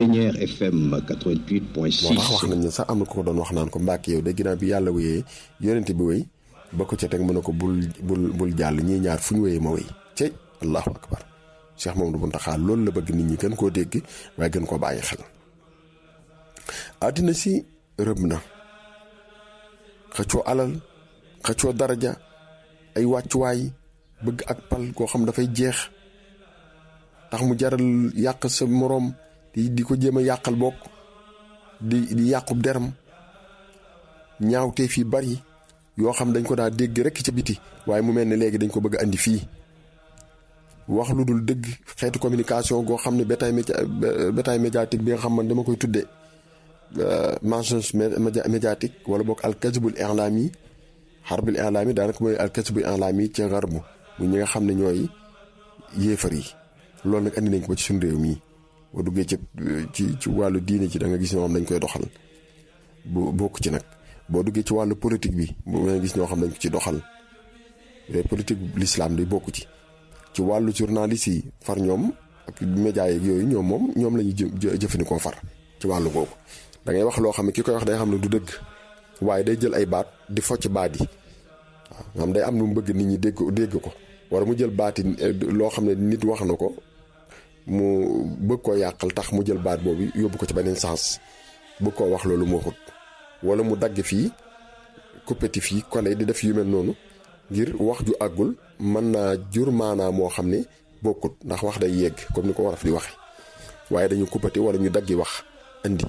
Ceñeer FM moo tax wax 88.6 nañ ne sax am na ko ko doon wax naan ko mbàkk yow de ginnaaw bi yàlla wéyee yonente bi wéy ba ko ca teg mu ne ko bul bul bul jàll ñii ñaar fu ñu wéyee ma wéy cey allahu akbar Cheikh Mamadou Mountakha loolu la bëgg nit ñi gën koo dégg waaye gën koo bàyyi xel àddina si rëb na xëccoo alal xëccoo daraja ay wàccuwaay bëgg ak pal koo xam dafay jeex tax mu jaral yàq sa moroom di di ko jéem a yàqal bokk di di yàqub deram ñaawteef yi bari yoo xam dañ ko daa dégg rekk ca biti waaye mu mel ne léegi dañ ko bëgg a andi fii wax lu dul dëgg xeetu communication goo xam ne bétail média bétail médiatique bi nga xam man dama koy tuddee mensonge média médiatique wala boog alkazibul i'lami xarbul i'lami daanaka mooy alkazibul i'lami ci garbu mu ñi nga xam ne ñooy yéefar yi loolu nag andi nañ ko ba ci suñu réew mii boo duggee ci ci ci wàllu diine ci da nga gis ñoo xam dañ koy doxal bu bokk ci nag boo duggee ci wàllu politique bi bu nga gis ñoo xam dañ ko ci doxal yooyu politique l'islam day bokk ci ci wàllu journaliste yi far ñoom ak média yeeg yooyu ñoom moom ñoom la ñuy jë jëfandikoo far ci wàllu googu da ngay wax loo xam ne ki koy wax day xam ne du dëgg waaye day jël ay baat di focc baat yi waaw xam day am lu mu bëgg nit ñi dégg dégg ko wala mu jël baati loo xam ne nit wax na ko mu bëgg koo yàqal tax mu jël baat boobu yóbbu ko ci beneen sens bëgg koo wax loolu mu waxut wala mu dagg fii kuppeti fii kole di def yu mel noonu ngir wax ju àggul mën naa jur maanaa moo xam ne bokkut ndax wax day yegg comme ni ko waraf di waxe waaye dañu kuppati wala ñu daggi wax indi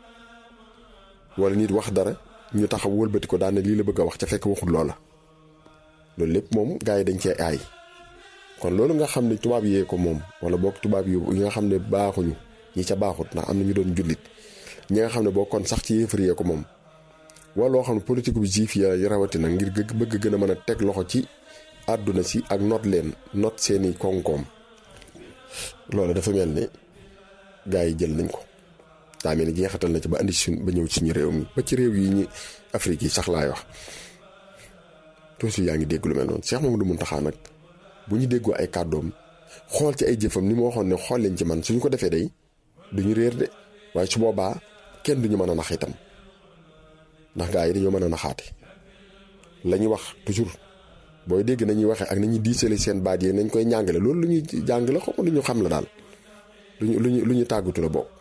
wala nit wax dara ñu taxaw wëlbati ko daane lii la bëgg a wax ca fekk waxul loola loolu lépp moom gars yi dañ cee aay kon loolu nga xam ne tubaab yee ko moom wala boog tubaab yi nga xam ne baaxuñu ñi ca baaxut ndax am na ñu doon jullit ñi nga xam ne boo kon sax ci yéefar yee ko moom wala loo xam ne politique bu juif ya rawatina ngir gë bëgg gën a mën a teg loxo ci àdduna si ak not leen not seeni koom-koom loolu dafa mel ne gars yi jël nañ ko daa mel ni jeexatal na ci ba andi suñ ba ñëw ci suñu réew mi ba ci réew yi ñi Afrique yi sax laay wax toujours yaa ngi dégg lu mel noonu Cheikh Mamadou Mountakha nag bu ñu déggoo ay kàddoom xool ci ay jëfam ni ma waxoon ne xool leen ci man suñu ko defee day duñu réer de waaye su boobaa kenn duñu mën a nax itam ndax gaa yi dañoo mën a naxaate la ñuy wax toujours booy dégg nañuy waxee ak nañuy diisale seen baat yi nañ koy ñàngale loolu lu ñuy jàngale xaw ma lu ñu xam la daal lu ñu lu ñu lu ñu tàggatu la boobu.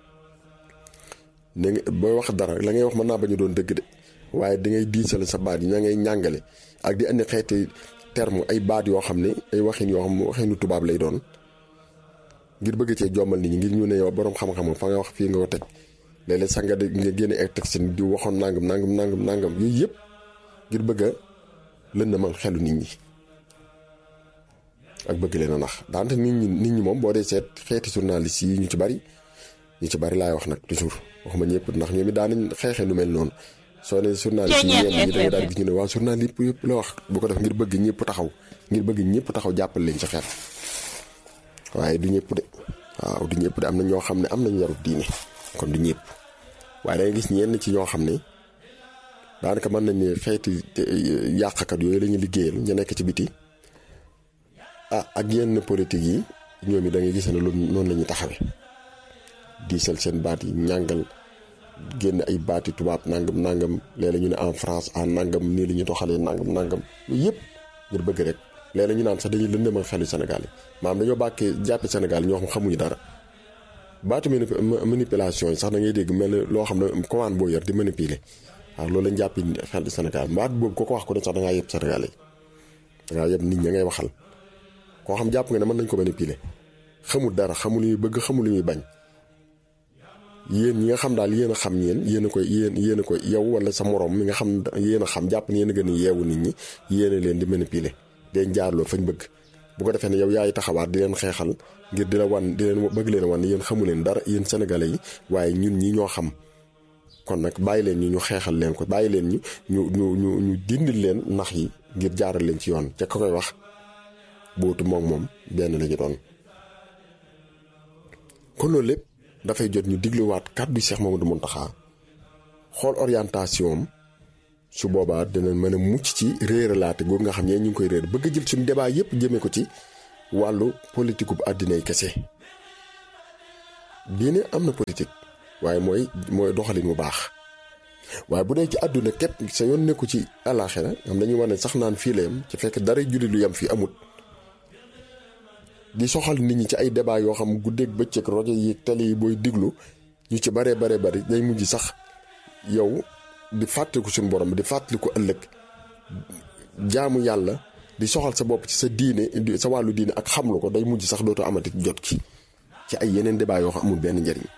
ne booy wax dara la ngay wax mën naa bañ a doon dëgg de waaye da ngay diisale sa baat yi ña ngay ñàngale ak di andi xeeti terme ay baat yoo xam ne ay waxin yoo xam ne waxinu tubaab lay doon ngir bëgg cee jommal nit ñi ngir ñu ne yow borom xam-xam fa nga wax fii nga ko teg. léeg-léeg sax nga de nga génne ay texte di waxoon nangam nangam nangam nangam yooyu yëpp ngir bëgg a lëndëmal xelu nit ñi ak bëgg leen a nax daante nit ñi nit ñi moom boo dee seet xeeti journaliste yi ñu ci bari ñu ci bari laay wax nag toujours waxuma ñëpp ndax ñoom it daan nañ xeexee lu mel noonu soo ne journaliste yi ñenn ñi da nga daal gis ñu ne waaw journal yëpp yëpp la wax bu ko def ngir bëgg ñëpp taxaw ngir bëgg ñëpp taxaw jàppal leen ci xeet waaye du ñëpp de waaw du ñëpp de am na ñoo xam ne am nañ yarut diine kon du ñëpp waaye da nga gis ñenn ci ñoo xam ne daanaka mën nañ ne xeeti yàqkat yooyu la ñuy liggéeyal ñu nekk ci biti ah ak yenn politique yi ñoom it da ngay gis ne loolu noonu la ñuy taxawee diisal seen baat yi ñàngal génn ay baati tubaab nangam nangam léeg-léeg ñu ne en France en nangam nii la ñuy doxalee nangam nangam yooyu yëpp ngir bëgg rek léeg-léeg ñu naan sax dañuy lëndëmal xelu Sénégal yi maanaam dañoo bàkkee jàppe Sénégal yi ñoo xam xamuñu dara. baatu manipulation yi sax da ngay dégg mel ne loo xam ne commande boo yor di manipuler waaw loolu lañ jàppi xel di Sénégal baat boobu ko ko wax ko ne sax da ngaa yëpp Sénégal yi da ngaa yëpp nit ña ngay waxal koo xam jàpp nga ne mën nañ ko manipuler xamul dara xamul lu ñuy bëgg xamul lu ñuy bañ yéen ñi nga xam daal yéen a xam yéen yéen a koy yéen yéen a koy yow wala sa morom mi nga xam yéen a xam jàpp ne yéen a gën a yeewu nit ñi yéen a leen di manipuler den jaarloo fañ bëgg bu ko defee ne yow yaay taxawaat di leen xeexal ngir di la wan di leen bëgg leen wan yéen xamu leen dara yéen sénégalais yi waaye ñun ñi ñoo xam kon nag bàyyi leen ñu ñu xeexal leen ko bàyyi leen ñu ñu ñu ñu ñu dindil leen nax yi ngir jaaral leen ci yoon ca ka koy wax bootu moom moom benn la ñu doon. kon loolu lépp dafay jot ñu digluwaat kàddu Cheikh Mamadou Mountakha xool orientation am su boobaa dina mën a mucc ci réeralaate googu nga xam ne ñu ngi koy réer bëgg a jël suñu débat yépp jëmee ko ci wàllu politique bu àddina yi kese diine am na politique waaye mooy mooy doxalin bu baax waaye bu dee ci àdduna képp sa yoon nekku ci àllaaxira am dañuy wax ne sax naan fii la yem ci fekk dara julli lu yem fii amut di soxal nit ñi ci ay débat yoo xam guddeeg bëccëg rajo yi télé yi booy diglu ñu ci baree bare bari day mujj sax yow di fàttaliku suñu borom di fàttaliku ëllëg jaamu yàlla di soxal sa bopp ci sa diine sa wàllu diine ak xamlu ko day mujj sax dootoo amati jot ki ci ay yeneen débat yoo xam amul benn njariñ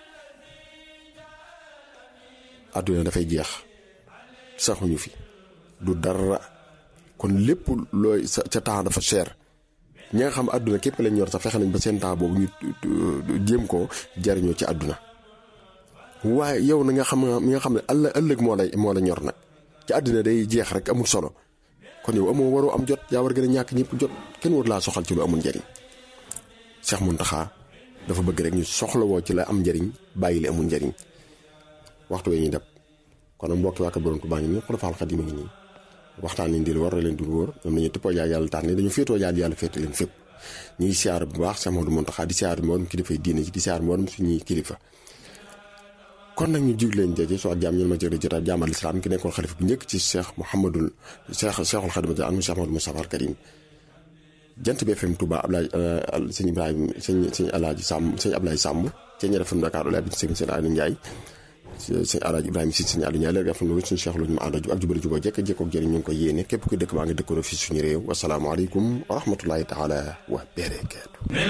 àdduna dafay jeex saxuñu fi du dara kon lépp looy sa ca temps dafa cher ñi nga xam àdduna képp lañ yor sax fexe nañ ba seen temps boobu ñu jéem koo jariñoo ci àdduna waaye yow na nga xam mi nga xam ne ëllëg ëllëg moo lay moo la ñor nag ci àdduna day jeex rek amul solo kon yow amoo waroo am jot yaa war gën a ñàkk ñëpp jot kenn war laa soxal ci lu amul njariñ Cheikh Mountakha dafa bëgg rek ñu soxlawoo ci la am njariñ bàyyi li amul njariñ waxtu wee ñuy def kon nag mbokki waa borom Tuubaa ngi nii Xulafaal Xadiim ngi nii waxtaan leen di lu war a leen di wóor ñoom nañu tëppoo jaay yàlla tànn dañu féetoo jaay yàlla féete leen fépp ñu ngi siyaar bu baax Cheikh Mouhamadou Mountakha di siyaar mboolem kilifa yi diine ci di siyaar mboolem suñuy kilifa kon nag ñu jig leen jëje soo ak jaam ñun ma jëri jotaay jaamal islam ki nekkoon xalifa bu njëkk ci Cheikh Mouhamadul Cheikh Cheikhul Xadim anu Cheikh Mouhamadou Moustapha al Karim jant bi FM Touba Ablaye sëñ Ibrahima sëñ sëñ Alaaji Sàmm sëñ Ablaye Sàmm ci ñere FM Dakar Olay bi sëñ sëñ Aliou Ndiaye sëñ Alaaji Ibrahima si sëñ Aliou Ndiaye léegi FM lu suñu Cheikh lu ñu ma ànda ak jubali juboo jekk jekkook jëriñ ñu ngi koy yéene képp ku dëkk baa ngi dëkkoon fii suñu réew wasalaamaaleykum wa rahmatullahi taala wa barakaatu